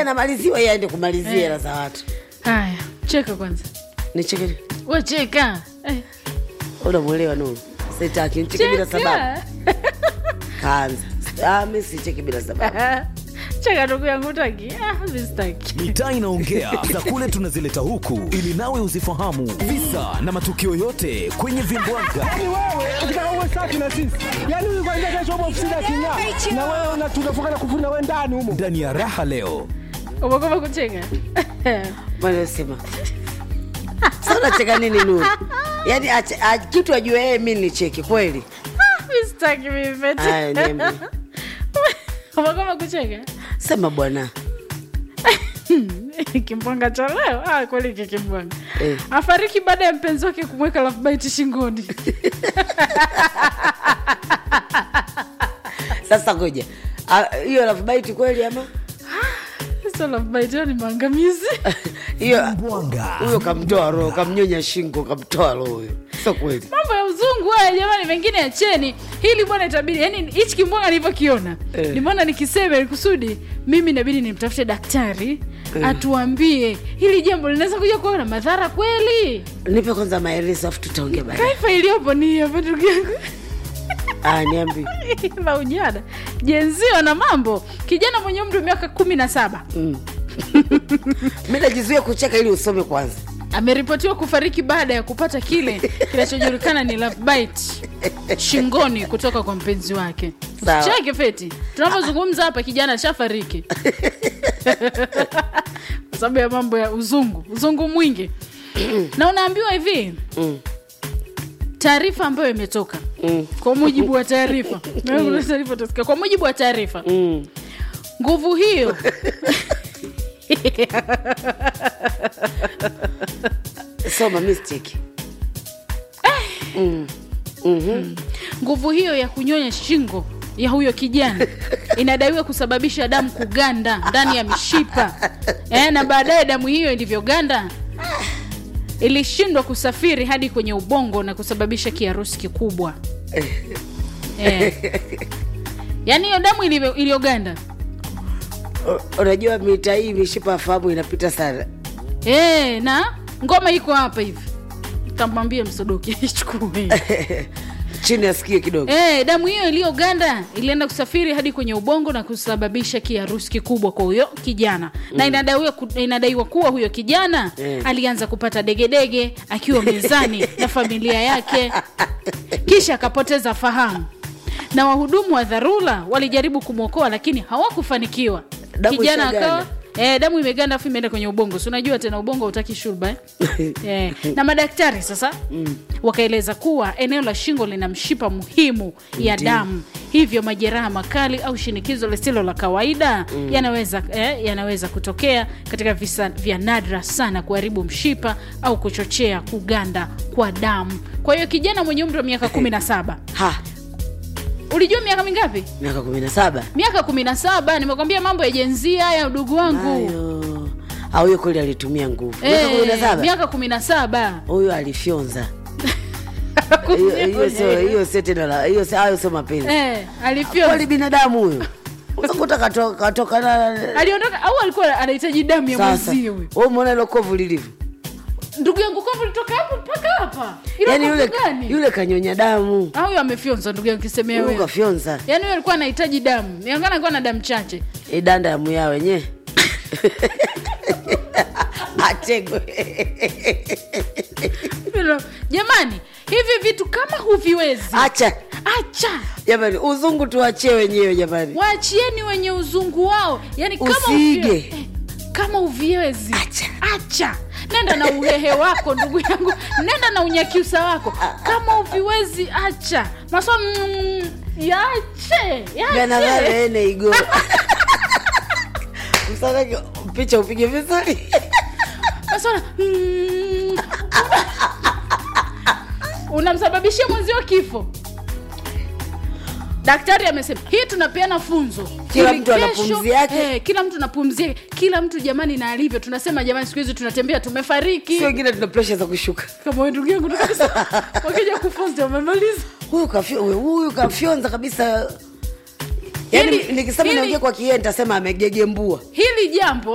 anamaliziwa yeye aende kumalizia hela za watu haya cheka kwanza nicheke we cheka Eh, unamwelewa nuru sitaki nicheke bila cheka. sababu kaanza ah, mi sicheki bila sababu cheka ndugu yangu taki ah, mi sitaki mitaa inaongea za kule tunazileta huku ili nawe uzifahamu visa na matukio yote kwenye vimbwaga Yaani wewe ukitaka uwe safi na sisi, yaani huyu kwanza kesho upo ofisini aking'aa, na wewe una- tunafunga na kufuri na wewe ndani humo. ndani ya raha leo umekoma kucheka manasema sa unacheka nini nuru yaani ache- a- kitu ajue yeye mi nicheki kweli mi sitaki mimi Aya, niambie. umekoma kucheka sema bwana kimbwanga cha leo ah, kweli hiki kimbwanga Eh. afariki baada ya mpenzi wake kumweka lafbaiti shingoni sasa ngoja Ah, hiyo lafbaiti kweli ama sio lafbaiti ni maangamizi hiyo Mbwanga. huyo kamtoa roho kamnyonya shingo kamtoa roho huyo sio kweli mambo ya uzungu haya jamani mengine acheni hili bwana itabidi yani hichi kimbwanga nilivyokiona Eh. nimeona nikisema ili kusudi mimi inabidi nimtafute daktari atuambie hili jambo linaweza kuja kuwa na madhara kweli nipe kwanza maelezo afu tutaongea baadaye kaifa iliyopo ni hapa ndugu yangu Ah, niambi la ujana jenzio na mambo kijana mwenye umri wa miaka kumi na saba mi najizuia kucheka ili usome kwanza ameripotiwa kufariki baada ya kupata kile kinachojulikana ni love bite shingoni kutoka kwa mpenzi wake Sawa. cheke feti tunapozungumza hapa kijana ashafariki kwa sababu ya mambo ya uzungu uzungu mwingi na unaambiwa hivi Mm. taarifa ambayo imetoka kwa mujibu wa taarifa Na kuna taarifa utasikia. kwa mujibu wa taarifa Mm. nguvu hiyo soma mistake nguvu hiyo ya kunyonya shingo ya huyo kijana inadaiwa kusababisha damu kuganda ndani ya mishipa e, na baadaye damu hiyo ilivyoganda ilishindwa kusafiri hadi kwenye ubongo na kusababisha kiharusi kikubwa e. yaani hiyo damu ilivyo- iliyoganda U- unajua mita hii mishipa ya fahamu inapita sana e, na ngoma iko hapa hivi kamwambie msodoki ichukue chini asikie kidogo E, damu hiyo iliyoganda ilienda kusafiri hadi kwenye ubongo na kusababisha kiharusi kikubwa kwa huyo kijana mm. na inadaiwa, ku- inadaiwa kuwa huyo kijana Mm. alianza kupata degedege akiwa mezani na familia yake kisha akapoteza fahamu na wahudumu wa dharura walijaribu kumwokoa lakini hawakufanikiwa Damu kijana ishaganda. akawa Eh, damu imeganda afu imeenda kwenye ubongo si unajua tena ubongo hautaki shurba eh? eh, na madaktari sasa mm. wakaeleza kuwa eneo la shingo lina mshipa muhimu ya Ndiyo. damu hivyo majeraha makali au shinikizo lisilo la kawaida mm. yanaweza, eh, yanaweza kutokea katika visa vya nadra sana kuharibu mshipa au kuchochea kuganda kwa damu kwa hiyo kijana mwenye umri wa miaka kumi na saba ha ulijua miaka mingapi miaka kumi na saba miaka kumi na saba nimekwambia mambo ya jenzia ya udugu wangu ayo au huyo kweli alitumia nguvu miaka kumi na Eh, saba miaka kumi na saba huyo alifyonza Hiyo- hiyo sio- hiyo sio tena la- hiyo sio- hayo sio mapenzi Eh, alifyonza. kweli binadamu huyo uzakuta katoka katoka na aliondoka au alikuwa anahitaji damu ya sasa mwenzie huyo wewe umeona ile kovu lilivyo ndugu yangu kovu litoka hapo mpaka hapa Ilo yaani kovu yule gani yule kanyonya damu Ah, huyo amefyonza ndugu yangu kisemea huyu wewe kafyonza yaani huyo alikuwa anahitaji damu niangana alikuwa na damu chache idanda ya muya wenye atego Hilo- jamani hivi vitu kama huviwezi acha acha jamani uzungu tuachie wenyewe jamani waachieni wenye uzungu wao yani kama Usiige. uvi- eh, kama uviwezi Acha. acha nenda na uhehe wako ndugu yangu nenda na unyakiusa wako kama uviwezi acha maswa mm, yache yache ganavale igo msanake picha upige vizuri maswala mm, unamsababishia mwenzio kifo daktari amesema hii tunapeana funzo Kila Ili mtu ana kesho- pumzi yake. eh, kila mtu na pumzi yake kila mtu jamani na alivyo tunasema jamani siku hizi tunatembea tumefariki si wengine tuna presha za kushuka kama we ndugu yangu tukasema wakija kufonza wamemaliza huyu kafyo- huyu- huyu kafyonza kabisa yaani Hili- nikisema hili- niongee kwa kiee nitasema amegegembua hili jambo